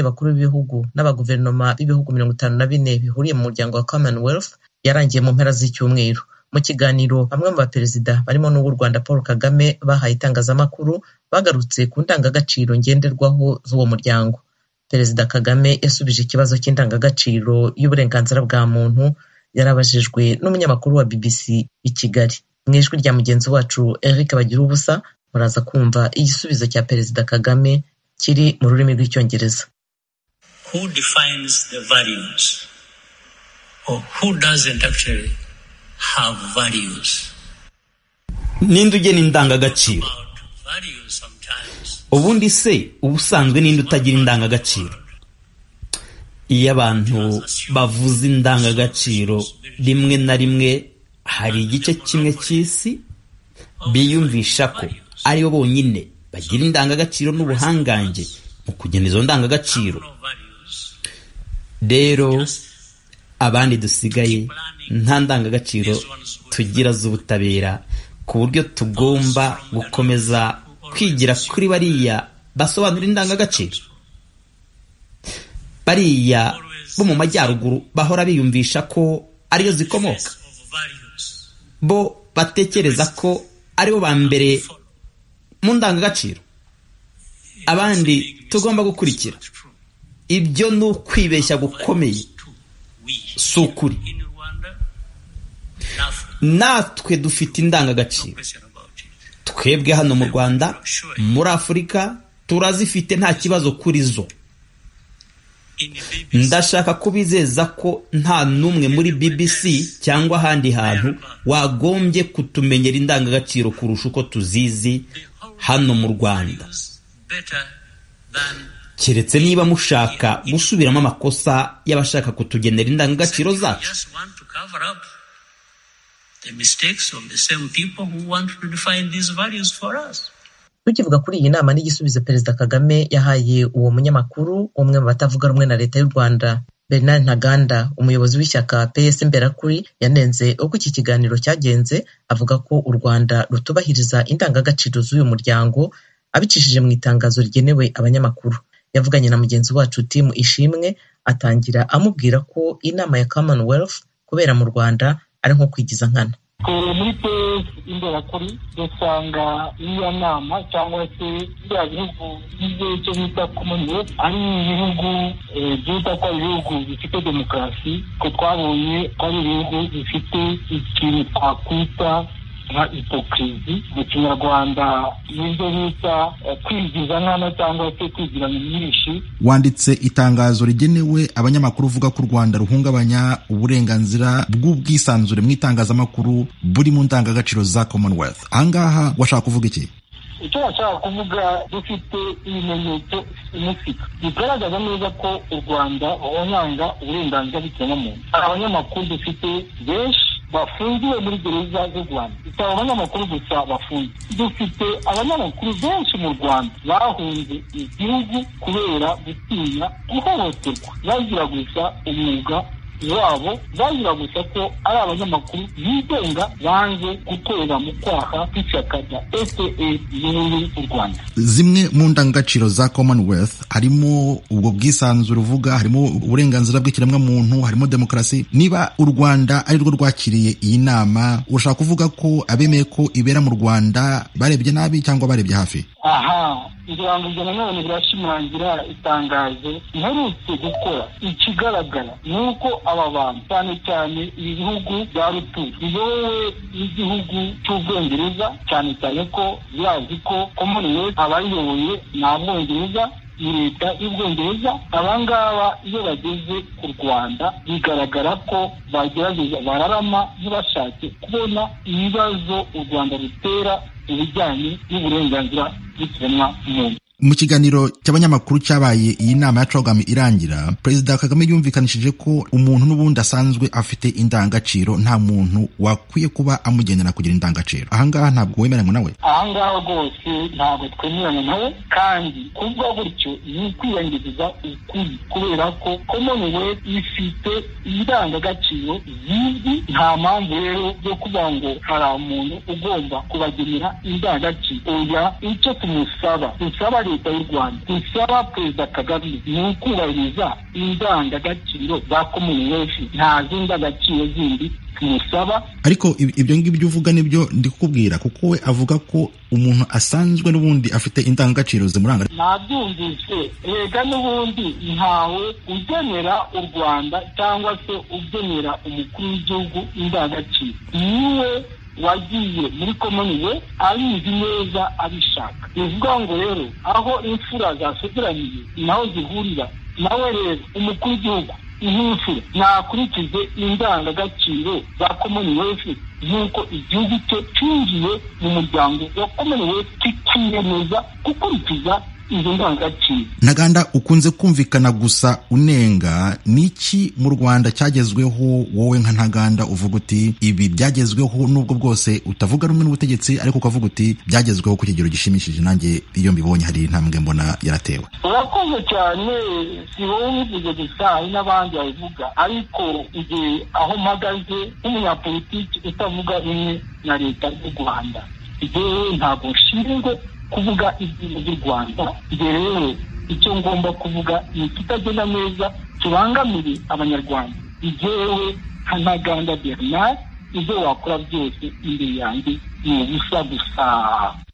bakuru b'ibihugu n'abaguverinoma b'ibihugu mirongo itanu na bine bihuriye mu muryango wa Commonwealth yarangiye mu mpera z'icyumweru mu kiganiro bamwe mu baperezida barimo n'uw'u Rwanda Paul Kagame bahaye itangazamakuru bagarutse ku ndangagaciro ngenderwaho z'uwo muryango Perezida Kagame yasubije ikibazo cy'indangagaciro y'uburenganzira bwa muntu yari abajijwe n'umunyamakuru wa BBC i Kigali mu ijwi rya mugenzi wacu Eric Bagiruwubusa muraza kumva igisubizo cya Perezida Kagame kiri mu rurimi rw'icyongereza Who defines the values or who doesn't actually have values? ninde ugena indangagaciro About values sometimes ubundi se ubusanzwe ninde utagira indangagaciro iyo abantu bavuze indangagaciro rimwe na rimwe hari igice kimwe cy'isi biyumvisha ko aribo bonyine bagira indangagaciro n'ubuhangange mu kugena izo ndangagaciro no values rero abandi dusigaye nta ndangagaciro tugira z'ubutabera ku buryo tugomba gukomeza kwigira kuri bariya basobanura indangagaciro bariya bo mu majyaruguru bahora biyumvisha ko ariyo zikomoka of values bo batekereza ko aribo ba mbere mu ndangagaciro abandi tugomba gukurikira true. ibyo ni ukwibeshya gukomeye Two, we si ukuri in Rwanda, nothing. natwe dufite indangagaciro Question about it. twebwe hano mu rwanda muri afurika turazifite nta kibazo kuri zo In the BBC, ndashaka kubizeza ko nta n'umwe muri bbc cyangwa ahandi hantu wagombye kutumenyera indangagaciro kurusha uko tuzizi hano mu rwanda is better than keretse niba mushaka gusubiramo amakosa y'abashaka kutugenera indangagaciro zacu just want to cover up the mistakes of the same people who want to define these values for us. tukivuga kuri iyi nama n'igisubizo Perezida Kagame yahaye uwo munyamakuru umwe mu batavuga rumwe na leta y'u Rwanda Bernard Ntaganda umuyobozi w'ishyaka PS Imberakuri yanenze uko iki kiganiro cyagenze avuga ko u Rwanda rutubahiriza indangagaciro z'uyu muryango abicishije mu itangazo rigenewe abanyamakuru yavuganye na mugenzi wacu Tim Ishimwe atangira amubwira ko inama ya Commonwealth kubera mu Rwanda ari nko kwigiza nkana Eh, muri pes imberakuri dusanga iyo nama cyangwa se bya bihugu bigize icyo bita commonwealth ari ibihugu eh, byita ko ari ibihugu bifite demokarasi ko twabonye ko ari ibihugu bifite ikintu twakwita nka hipokirizi mu kinyarwanda n'ibyo bita eh, kwigiza nkana cyangwa se kwigirana myinshi wanditse itangazo rigenewe abanyamakuru uvuga ko u rwanda ruhungabanya uburenganzira bw'ubwisanzure mu itangazamakuru buri mu ndangagaciro za commonwealth ahangaha washaka kuvuga iki icyo bashaka kuvuga dufite ibimenyetso bifatika bigaragaza neza ko u rwanda ruhonyanga uburenganzira bw'ikiremwamuntu hari abanyamakuru dufite benshi bafungiwe muri gereza z'u rwanda si abo banyamakuru gusa bafunze dufite abanyamakuru benshi mu rwanda bahunze igihugu kubera gutinya guhohoterwa bagira gusa umwuga wabo bagira gusa ko ari abanyamakuru bigenga banze gukorera mu kwaha kw'ishyaka rya fda riyoboye u rwanda zimwe mu ndangagaciro za commonwealth harimo ubwo bwisanzure uvuga harimo uburenganzira bw'ikiremwamuntu harimo demokarasi niba u rwanda ari rwo rwakiriye iyi nama urashaka kuvuga ko abemeye ko ibera mu rwanda barebye nabi cyangwa barebye hafi aha ibirango bya nanone birashimangira itangazo mperutse gukora ikigaragara ni uko aba bantu cyane cyane ibihugu bya ruturi biyobowe n'igihugu cy'ubwongereza cyane cyane ko birazi ko commonwealth abayiyoboye ni abongereza ni leta y'ubwongereza abangaba iyo bageze ku rwanda bigaragara ko bagerageza bararama ntibashake kubona ibibazo u rwanda rutera ibijyanye n'uburenganzira bw'ikiremwamuntu mu kiganiro cy'abanyamakuru cyabaye iyi nama ya cogam irangira perezida kagame yumvikanishije ko umuntu n'ubundi asanzwe afite indangagaciro nta muntu wakwiye kuba amugenera kugira indangagaciro ahangaha ntabwo wemeranywa nawe aha ngaha rwose ntabwo twemeranya nawe kandi kuvuga gutyo ni ukwiyangiza ukuri kubera ko commonwealth ifite indangagaciro zizwi nta mpamvu rero yo kuvuga ngo hari umuntu ugomba kubagenera indangagaciro oya icyo tumusaba dusaba leta y'u rwanda bisaba perezida kagame ni ukubahiriza indangagaciro za commonwealth nta zindi ndangagaciro zindi tumusaba ariko ib- ibyo ngibyo uvuga nibyo ndi kukubwira kuko we avuga ko umuntu asanzwe n'ubundi afite indangagaciro zimuranga nabyumvise rega n'ubundi ntawe ugenera u rwanda cyangwa se ugenera umukuru w'igihugu indangagaciro niwe wagiye muri komoniwe abizi neza abishaka bivuga ngo rero aho imfura zasegeraniye naho zihurira nawe rero umukuru w'igihugu nk'imfura nakurikize indangagaciro za komoniwefu nk'uko igihugu cye cyinjiye mu muryango wa komoniwefu kikiyemeza gukurikiza izo ndangagaciro ntaganda ukunze kumvikana gusa unenga n'iki mu rwanda cyagezweho wowe nka ntaganda uvuga uti ibi byagezweho nubwo bwose utavuga rumwe n'ubutegetsi ariko ukavuga uti byagezweho ku kigero gishimishije nanjye iyo mbibonye hari intambwe mbona yaratewe urakoze cyane si wowe ubivuze gusa hari n'abandi babivuga ariko igihe aho mpagaze nk'umunyapolitiki utavuga rumwe na leta y'u rwanda rero ntabwo nshinzwe kuvuga ibyiza by'u rwanda igihe rero icyo ngomba kuvuga ni ikitagenda neza kibangamiye abanyarwanda igewe nka ntaganda bernard ibyo wakora byose imbere yanjye ni ubusa gusa